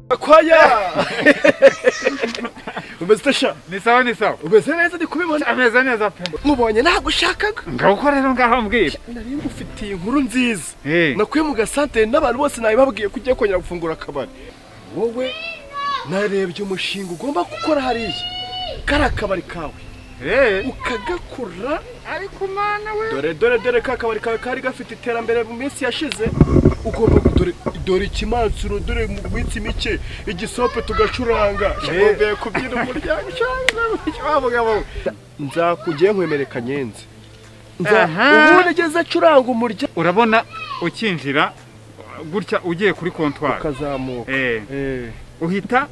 kwaya umeze utasha ni sawa ni sawa umeze neza ndi kubibona ameze neza pe mubonye nagushakaga ngaho rero ngaho mbwira nari ngufitiye inkuru nziza Eh. nakuye mu gasantere n'abantu bose nabibabwiye kujya kongera gufungura akabari wowe narebye umushinga ugomba gukora hariya kariya kabari kawe eh ukagakura ariko mana we dore dore dore ka kabari kawe kari gafite iterambere mu minsi yashize ugomba gu- dore dore ikimansuro dore mu minsi mike igisope tugacuranga shakombe kubyina umuryango cyangwa wabugabo nzakugiye nkwemere kanyenze Nza- Aha. ubu nigeze acuranga umuryango urabona ukinjira gutya ugiye kuri kontwari ukazamuka eh Eh, uhita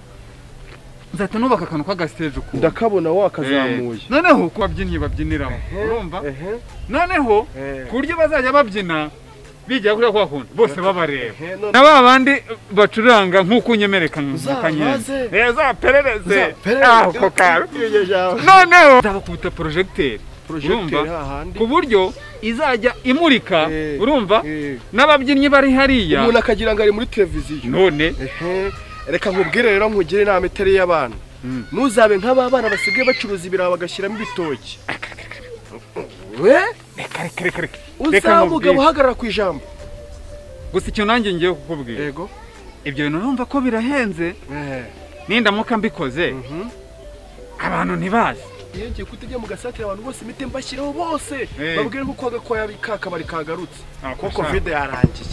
nzahita nubaka akantu k'agasiteje ukuntu ndakabona Eh, wakazamuye noneho ku babyinnyi babyiniramo urumva Ehe, noneho Eh. ku buryo bazajya babyina bijya kuri kwa kundi bose babareba ehe, none- na ba bandi bacuranga nk'uko unyemereka nka Uzabaze. kanyenzi neza perereze Nza- ako kawe Iryo jambo. noneho nzabakubita porojegiteri Projecteur urumva hahandi ku buryo izajya imurika Eh. urumva Eh. n'ababyinnyi bari hariya umuntu akagira ngo ari muri televiziyo none Ehe, reka nkubwire rero nkugire inama itari iy'abana Mm. ntuzabe nk'aba bana basigaye bacuruza ibiraha bagashyiramo ibitoki we reka reka reka reka uzaba umugabo nkubwire. uhagarara ku ijambo gusa icyo nanjye ngiye kukubwira yego ibyo bintu numva ko birahenze nindamuka mbikoze Mhm. abantu ntibazi iyo ngiye kuhita ujya mu gasatira abantu bose imiti mbashyiraho bose Eh. babwire nk'uko agakoya kakabari kagarutse ko kuko kovide yarangiye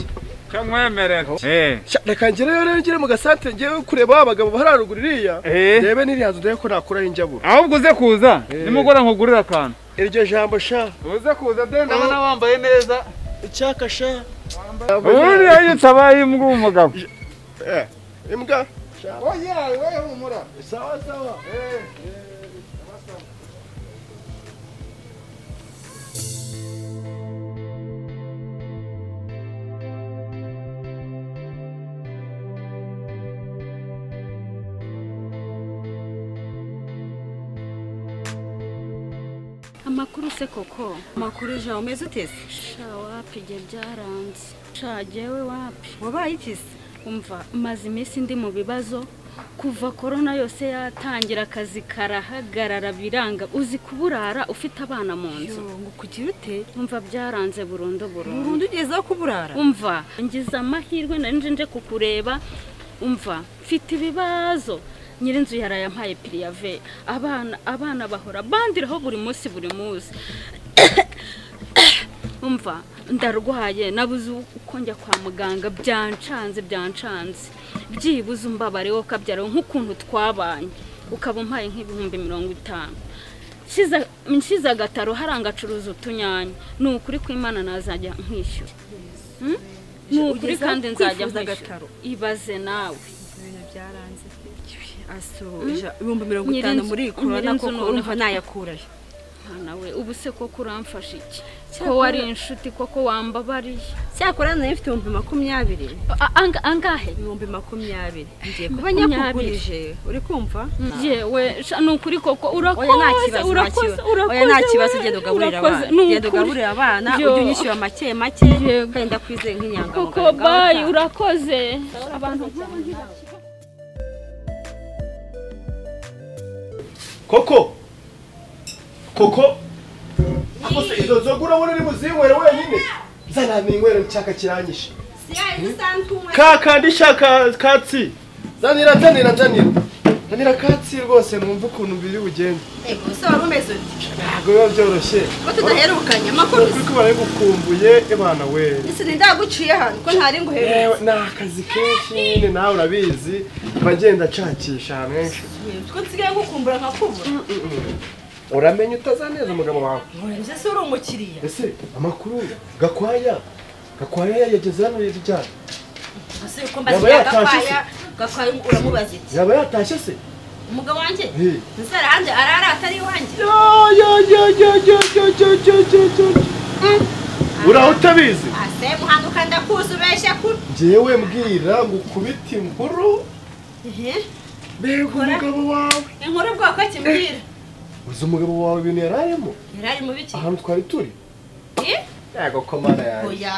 cyamwemerera eh Sha, reka ngereyo rero njye mu gasatira ngewe kureba ba bagabo bari haruguru iriya Eh. rebe n'iriya nzu ndebe ko nakuraho injaburo ahubwo uze kuza Eh. nimugora nkugurira akantu iryo jambo sha uze kuza de ndabona wambaye neza icyaka sha uriya yitabaye imbwa umugabo Eh, imbwa sha oya oya humura sawa sawa amakuru se koko amakuru ejo umeze utese sha wapi ibyo byaranze sha jyewe wapi wabaye ikisi umva maze iminsi ndi mu bibazo kuva korona yose yatangira akazi karahagarara biranga uzi kuburara ufite abana mu nzu ngo kugira ute umva byaranze burundu burundu burundu ugezeho kuburara umva ngize amahirwe nari nje nje kukureba umva mfite ibibazo nyirinzu yaraye ampaye piriyave abana abana bahora bandiraho buri munsi buri munsi umva ndarwaye nabuze uko njya kwa muganga byancanze byancanze byibuze umbabare wo kabyara nk'ukuntu twabanye ukaba umpaye nk'ibihumbi mirongo itanu Nshyize- nshyize agataro haranga acuruza utunyanya ni ukuri kw'imana nazajya nkishyura Hmm? ni ukuri Ugezeho kandi nzajya kwifuza nkishyura agataro. ibaze nawe ibintu byaranze asoja ibihumbi mirongo Nyiri itanu inzu- muri iyi korona nyiri inzu koko noneho. urumva nayakurayo Ah, nawe ubu se koko uramfasha iki ko Cyakora- wari inshuti koko wambabariye cyakora nayo mfite ibihumbi makumyabiri A- anga- angahe ibihumbi makumyabiri ngiye kuba Makumyabiri. nyakugurije uri kumva yewe sha ni ukuri koko urakoze oya nta kibazo nta urakoze kibazo urakoze oya nta kibazo we, ugenda ugaburira urakoze, abana ni ugenda ukuri. ugaburira abana Yo. ujya unyishyura make make Yego. kandi ndakwizeye koko nk'inyangamugayo bayi urakoze abantu nk'aba ntibakira koko koko kose izo nzoga urabona uri buzinywere wenyine zana ninywere nshaka kiranyishe ka kandi shaka katsi zanira zanira zanira zanira katsi rwose numva ukuntu mbiri bugenda ntabwo biba byoroshye tudaherukanye kuri ko bari gukumbuye ebana we sindaguciye hano ko ntari nguhereze yewe ni akazi kenshi nyine nawe urabizi mba ngenda nshakisha ahantu henshi ko nsigaye gukumbura nkakubura uramenya utazaneza umugabo wawe nkureze se uri umukiriya ese amakuru gakwaya gakwaya yageze hano yijyana ese uko Yaba mbaziye yatashye gakwaya gakwaya uramubaza iki yaba yatashye se umugabo wanjye Eh. nzara hanze arara atari iwanjye Ya, ya, ya, ya, ya, ya, ya, ya, ya, ya. uraho utabizi ase muhanuka ndakuzi ubeshya ku ngewe mbwira ngo ukubite inkuru mbega umugabo wawe inkuru bwoko kimbwira uzi umugabo wawe ibintu yari arimo yari ari mu biki ahantu twari turi Eh? yego ko mana yanjye oya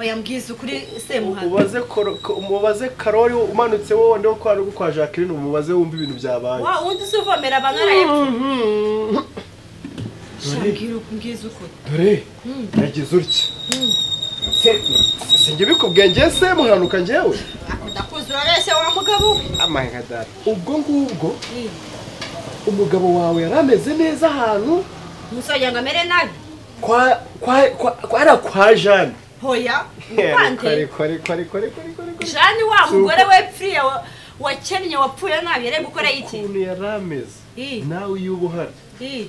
oya mbwiza ukuri semuhanga umubaze koro- ko- umubaze karori umanutse wowe ndiho kwa rugo kwa jacqueline umubaze wumva ibintu byabaye wa wundi usuvomera abantu arayepfa Mhm. Dore shambwira mbwiza ukuri dore yagize utya Se- sinjye bikubwiye njye se muhanuka njyewe akunda kuza urabeshya wa mugabo we amahenga data ubwo ngubwo Mm. umugabo wawe yari ameze neza ahantu umusajya ngo amere nabi kwa kwa kwa kwa ari kwa jeanne hoya ariko muvande ariko ariko ariko ariko ariko ariko jani wa mugore we pfiriya wa- wakennye wapfuye nabi yari gukora iki ukuntu yari ameze Ii. nawe iyo uba uhari Ii.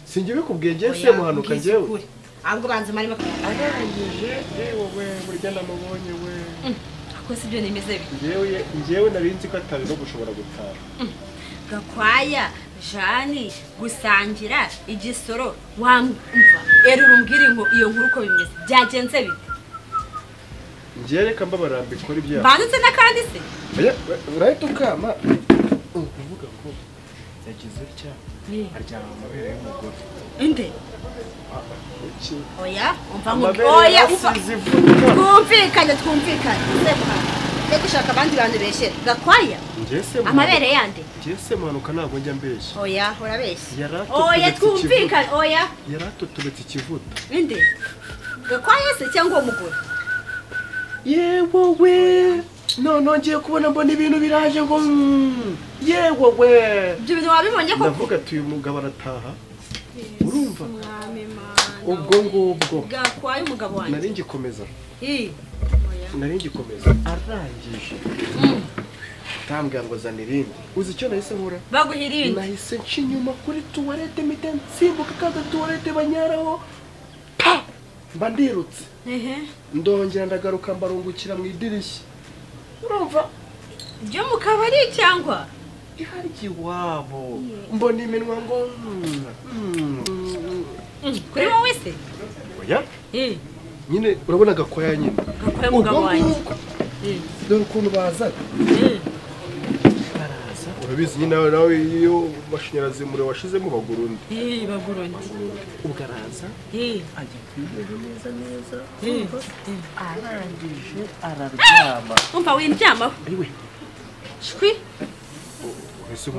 sinjye bikubwiye njye se Oya, muhanuka mbwiza njyewe ukuri. ahubwo banza marimo arangije yewe we burya namubonye we akoze ibyo nimeze bi njyewe njyewe nari nzi ko atari no gushobora gutaha gakwaya jani gusangira igisoro wamva erura umbwire ngo iyo nkuru uko bimeze byagenze bite njyewe reka mbabara mbikora ibyaha mbanditse n'akandi se Oya, we- urahita ukama ni ukuvuga ngo yagize utya aryama mu mabere y'umugore inde iki oya umva ngo amabere oya umva yasize ivunika twumvikane twumvikane semuhanga njye gushaka abandi bantu beshyera gakwaya Njye se muhanuka- amabere yande njye se muhanuka ntabwo njya mbeshya oya urabeshya Yaratutse oya ikivuta. twumvikane oya yari atutubetse ikivuta inde gakwaya se cyangwa uwo mugore yewe we none ngiye kubona mbona ibintu biraje ngo mm, yewe we ibyo bintu wabibonye koko ndavuga ati uyu mugabo arataha urumva mwami mana ubwo ngubwo gakwaya umugabo wanjye nari ngikomeza Ii. nari ngikomeza arangije tambwira ngo zana irindi uzi icyo nahise nkora baguha irindi nahise nca inyuma kuri tuwarete mpita nsimbuka kaga tuwarete banyaraho pa mba ndirutse ehe ndongera ndagaruka mbarungukira mu idirishya urumva ryo mu kabari cyangwa iharya iwabo mbona iminwa ngo mm, mm. kuri wowe se oya Ii. nyine urabona gakoya nyine gakwaya umugabo wanjye Ii. dore ukuntu bazaga Ii. baraza urabizi nyine nawe nawe iyo amashanyarazi mure washizemo bagura undi Ii, bagura undi ubwo araza Ii. ajya kwiyera neza neza Ii. Ii. arangije araryama umva windyamaho ariwe shwi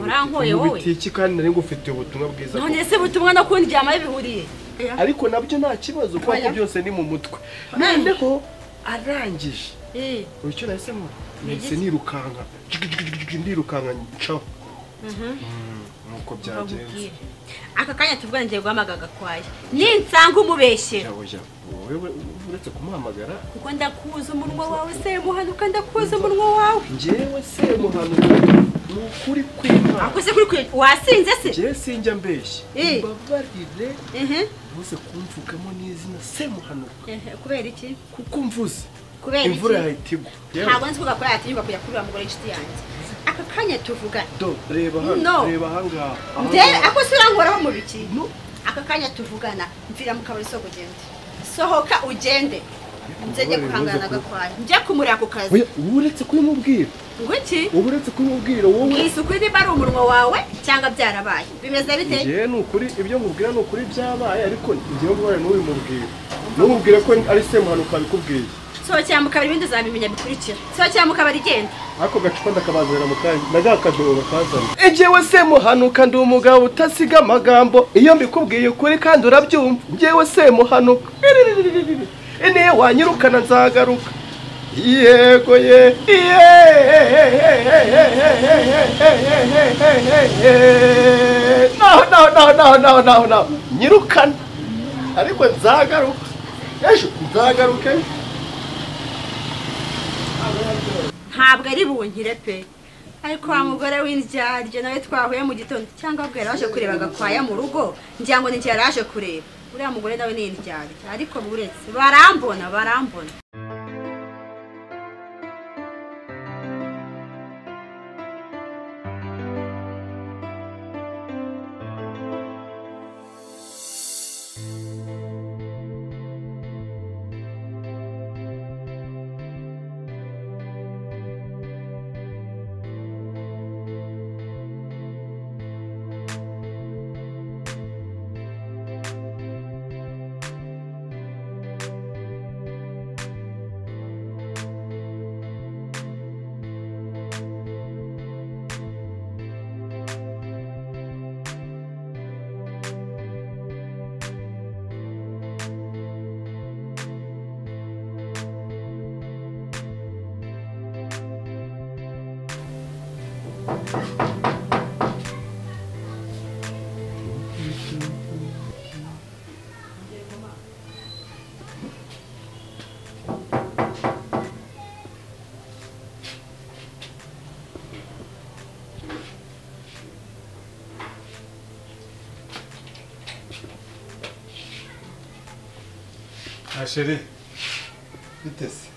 Urankuye wowe. bitiki kandi nari ngufitiye ubutumwa bwiza none se butumwa no kundyamaho bihuriye ariko nabyo nta kibazo kuko Oya. byose ni mu mutwe Oya. noneho arangije Ii. ubu icyo nahisemo nahise nirukanka jigijigijigi, ndirukanka ncaho Mm, nuko byagenze Babubwire. aka kanya tuvugane ngiye guhamagara gakwaya ninsanga umubeshyera yawe ya wowe uretse kumuhamagara kuko ndakuza umunwa wawe se muhanuka ndakuza umunwa wawe njyewe se muhanuka ni ukuri kw'imana akose kuri kure wasinze se njyewe sinjya mbeshya Eh. mbabarire ehe muze kumvugamo n'izina se muhanuka Ehe, kubera iki kuko mvuze kubera iki imvura yahita igwa Yewe. ntabwo nzi ko gakora yatinyuka kujya kuri wa mugore w'inshuti yanjye aka kanya tuvugane Do, reba hano No. reba ahangaha ndebe ahangaha. ako se urankoraho mu biki No. aka kanya tuvugana mvira mu kabari soko ugende sohoka ugende nze njye guhangana na gakwaya njye kumurira ku kazi Oya, wowe uretse kubimubwira ngo iki wowe uretse kubimubwira wowe mwisuku niba ari umunwa wawe cyangwa byarabaye bimeze bite njyewe ni ukuri ibyo nkubwira ni ukuri byabaye ariko njyewe ngwara n'ubimubwira ntumubwire ko ari semuhanuka wabikubwiye sohokera mu kabari ibindi uzabimenya bikurikira sohokera mu kabari genda ako gacupa ndakabazanira mu kanya naga kadobo bakazana njyewe semuhanuka ndi umugabo utasiga amagambo iyo mbikubwiye ukuri kandi urabyumva njyewe semuhanuka niyo wanyirukana nzagaruka yego ye naho naho naho naho naho naho naho nyirukana ariko nzagaruka ejo nzagaruke ntabwo ari bunkire pe ariko wa mugore w'indyaryo nawe twahuye mu gitondo cyangwa bwo yaraje kureba gakwaya mu rugo ngira ngo ni iki yaraje kureba uriya mugore nawe ni indyaryo ariko buretse barambona barambona asheri bitese